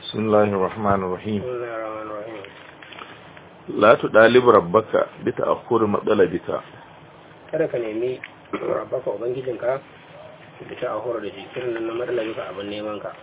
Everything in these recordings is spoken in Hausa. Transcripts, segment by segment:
بسم الله الرحمن الرحيم بسم الله الرحمن الرحيم لا تطالب ربك بتأخر مطلبك kada ka nemi rabbaka ubangijinka da ta ahura da jikirin nan na matsalabika abin neman ka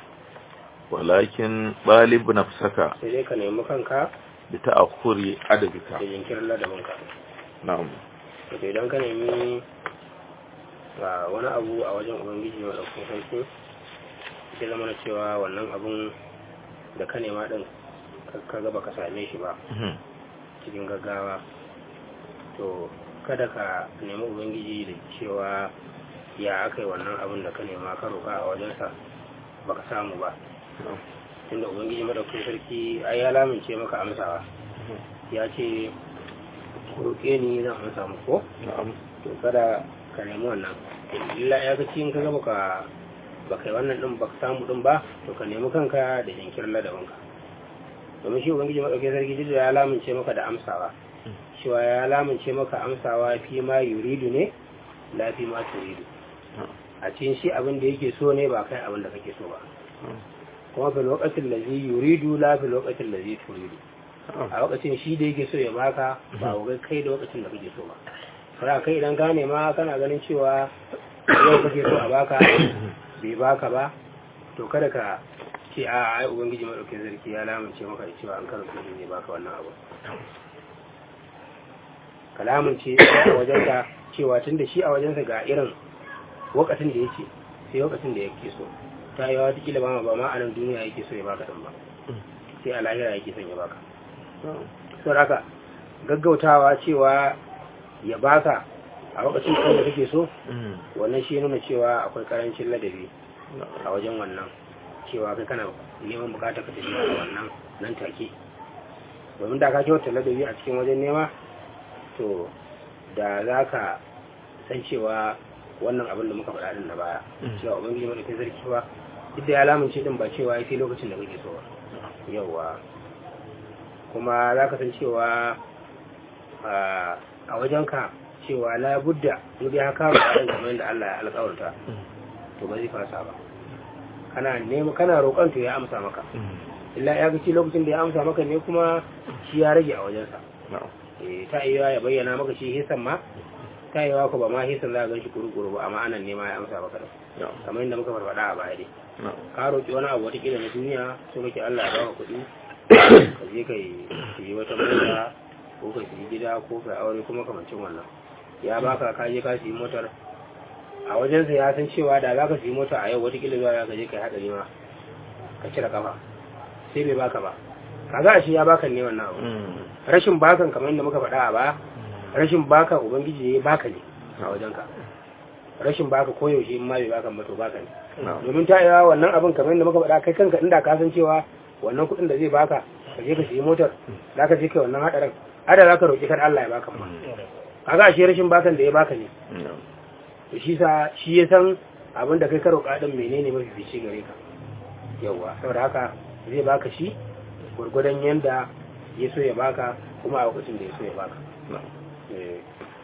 ولكن طالب نفسك sai dai ka nemi kanka بتأخر عددك da jinkirin ladabinka نعم to idan ka nemi ga wani abu a wajen ubangiji mai ɗaukin sarki sai zama na cewa wannan abun da ka nema ɗin ka gaba ka same shi ba مهم. cikin gaggawa to kada ka nemi ubangiji da cewa ya aka yi wannan abin da ka nema ka roƙa a wajensa baka samu ba نعم. tunda ubangiji madaukakin sarki ai ya lamince maka amsawa ya ce ku roƙe ni zan amsa muku ko نعم to kada ka nemi wannan illa ya ga cikin kaga baka baka yi wannan din baka samu din ba to ka nemi kanka da jinkirin ladabinka domin shi ubangiji madaukakin sarki duk da ya lamince maka da amsawa cewa ya lamince maka amsawa fi ma yuridu ne la fi ma turidu a cikin shi abin da yake so ne ba kai abin da kake so ba kuma fi lokacin da zai yuridu la fi lokacin da zai turidu a lokacin shi da yake so ya baka ba ga kai da lokacin da kake so ba fara kai idan ka nema kana ganin cewa yau kake so a baka bai baka ba to kada ka ce a ai ubangiji madaukakin sarki ya lamunce maka da cewa an karo shi zai baka wannan abu ka lamunce a wajenka cewa tun da shi a wajensa ga irin lokacin da yake sai lokacin da yake so ta yi wata kila ba ma ba ma a nan duniya yake so ya baka din ba sai a lahira yake son ya baka sau haka gaggautawa cewa ya baka a lokacin kan da kake so مهم. wannan shi nuna cewa akwai karancin ladabi a wajen wannan cewa kai kana neman bukatar ka tafiya a wannan nan take domin da ka kyauta ladabi a cikin wajen nema to da za ka san cewa wannan abin da muka faɗa din na baya Mm. cewa ubangiji madaukin sarki ba duk da ya lamunce din ba cewa ya fi lokacin da kake so ba yauwa kuma za ka san cewa a- a wajenka cewa la budda in dai haka ba ɗan kamar yadda Allah ya alƙawarta to ba zai fasa ba kana nema kana roƙon to ya amsa maka مهم. illa ya gaci lokacin da ya amsa maka ne kuma shi ya rage a wajensa نعم eh ta iya ya bayyana maka shi hisan ma ta iya ko ba ma hisan za ka gan shi kuru-kuru ba amma anan nema ya amsa maka da نعم kamar yadda muka farfaɗa a baya dai نعم ka roƙi wani abu watakila na duniya so kake Allah ya baka kuɗi ka je ka yi wata mota ko ka yi gida ko ka aure kuma kamancin wannan ya baka ka je ka yi motar a wajensa ya san cewa da za ka yi mota a yau watakila zuwa ya ka je ka yi haɗari ma ka cire kafa sai bai baka ba kaga a shi ya baka ne wannan abu مهم. rashin bakan kamar yadda muka faɗa a baya rashin baka ubangiji ya baka ne a wajenka rashin baka koyaushe in ma bai baka ba to baka ne نعم domin ta yawa wannan abin kamar yadda muka faɗa kai kanka inda ka san cewa wannan kuɗin da zai baka ka je ka siyi motar za ka je kai wannan haɗarin ada za ka roƙi kar Allah ya baka ma kaga ashe rashin bakan da ya baka ne نعم to shi sa shi ya san abin da kai ka roƙa din menene mafi fice gare ka yawa saboda haka zai baka shi gurgurdan yanda ya so ya baka kuma a lokacin da ya so ya baka نعم Eh,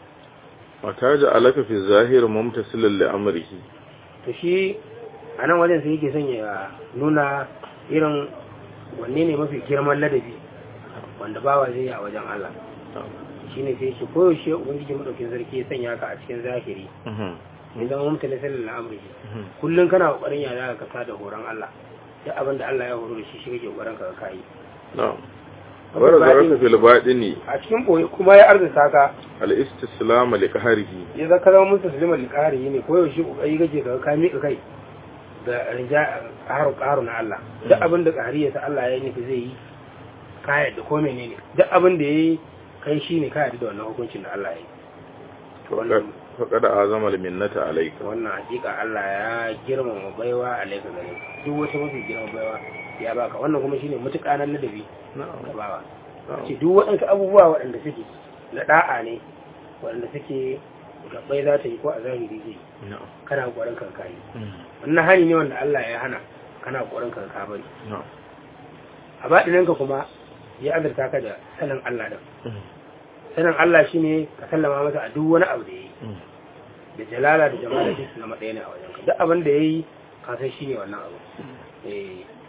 وتجعلك في الظاهر ممتثلا لأمره to shi a nan wajen sai yake son ya nuna irin wanne ne mafi girman ladabi wanda bawa zai yi a wajen Allah نعم shi ne sai shi koyaushe ubangiji madaukin sarki ya sanya ka a cikin zahiri مهم. ya zama mutane sallan al'amuri مهم. kullum kana kokarin ya zaka kasa da horon Allah duk abin da Allah ya horo da shi shi kake kokarin ka ka yi نعم ورزقك في الباطن a cikin boye kuma ya arzuta ka الاستسلام لقهره ya zaka zama musu suliman liqari ne koyaushe kokari kake ka ka mika kai da rija karu karu na Allah duk abin da ƙari ya sa Allah ya nufi zai yi ka yadda ko menene duk abin da yayi kai shine ka yadda da wannan hukuncin da Allah ya yi فقد فقد أعظم المنة عليك wannan hakika Allah ya girmama baiwa alaika gare ka. duk wata mafi girman baiwa ya baka wannan kuma shine mutuƙa nan ladabi نعم da bawa نعم ce duk waɗansu abubuwa waɗanda suke na da'a ne waɗanda suke gabbai za ta yi ko a zahiri zai yi. نعم kana ƙoƙarin kan kayi مم. wannan hani ne wanda Allah ya hana kana ƙoƙarin kan ka bari نعم a baɗinanka kuma ya azurta ka da sanin Allah din مم. sanin Allah shine ka sallama masa a duk wani abu da yayi مم. da jalala da jamala duk su zama ɗaya ne a wajen ka duk abin da yayi ka san shine wannan abu eh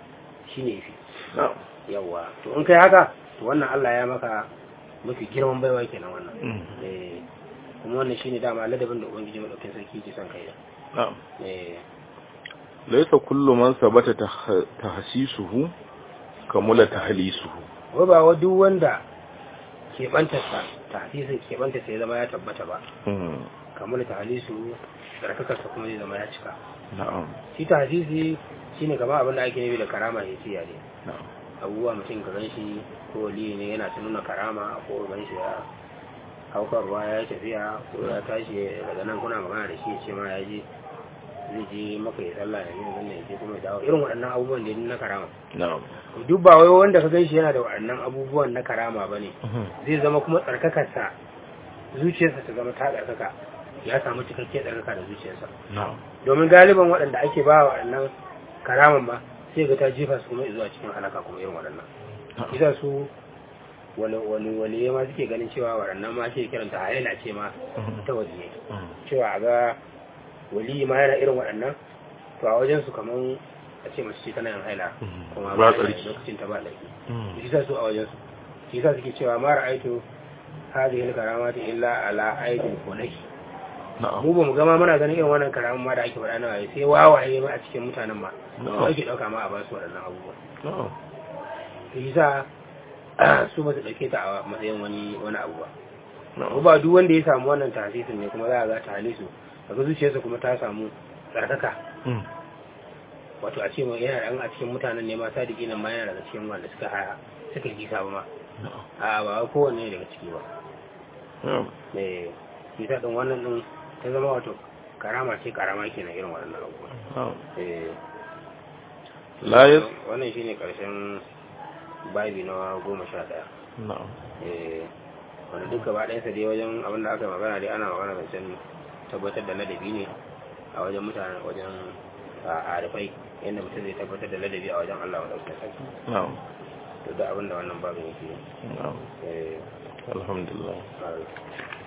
shine yafi na'am yawa to in kai haka to wannan Allah ya maka mafi girman baiwa kenan wannan Mm. eh kuma wannan shine dama ladabin da ubangiji madaukakin sarki yake son kai da na'am eh laysa kullu man sabata tah- tahsisuhu kamula tahlisuhu wai ba wa duk wanda keɓantarsa tahsisin keɓantarsa ya zama ya tabbata ba Mm. kamar tahlisu tsarkakarsa kuma zai zama ya cika na'am shi tahsisi shine kamar abin da ake nufi da karama ya siya ne na'am abubuwa mutum ka gan shi ko wali ne yana ta nuna karama ko gan shi ya haukar ruwa ya yi tafiya ko ya tashi daga nan kuna magana da shi ya ce ma ya je zai je maka ya sallah da yin wannan ya je kuma ya dawo irin waɗannan abubuwan da na karama na'am duk ba wai wanda ka gan shi yana da waɗannan abubuwan na karama ba ne Mhm. zai zama kuma tsarkakarsa zuciyarsa ta zama ta tsarkaka ya samu cikakken tsarkaka da zuciyarsa na'am domin galiban waɗanda ake ba waɗannan karaman ba sai ga ta jefa su kuma zuwa cikin halaka kuma irin waɗannan isa su wani wani wani ma suke ganin cewa waɗannan ma ke kiranta haila ce ma Mhm. ta waje Mm. cewa a ga wali ma yana irin waɗannan to a wajen su kaman a ce mace ce tana yin haila Mhm. kuma Ba ba tsarki. lokacin ta ba laifi Mm. isa su a wajen su shi yasa suke cewa ma ra'aitu hadhihi al-karamati illa ala aidin fulaki na'am mu ba mu gama muna ganin irin wannan karamin ma da ake faɗa na waye sai wawaye ma a cikin mutanen ma Na'am. ba ake ɗauka ma a ba su waɗannan abubuwa na'am to shi sa su ba su ɗauke ta a matsayin wani wani abu ba ko na'am ba duk wanda ya samu wannan tahsisin ne kuma za a ga tahlisu daga zuciyarsa kuma ta samu tsarkaka Mm. wato a ce ma yana ɗan a cikin mutanen ne ma sadiki nan ma yana daga cikin wanda suka haya suka yi kisa ba ma na'am a ba kowanne daga ciki ba na'am eh shi sa ɗin wannan ɗin ta zama wato karama ce karama kenan irin waɗannan abubuwa na'am eh la yas wannan shine karshen babi na goma sha ɗaya na'am eh wanda duk gaba ɗayansa dai wajen abin da aka yi magana dai ana magana da can tabbatar da ladabi ne a wajen mutane wajen a arifai yadda mutum zai tabbatar da ladabi a wajen Allah wadda sarki na'am to da abin da wannan babin yake na'am eh alhamdulillah a-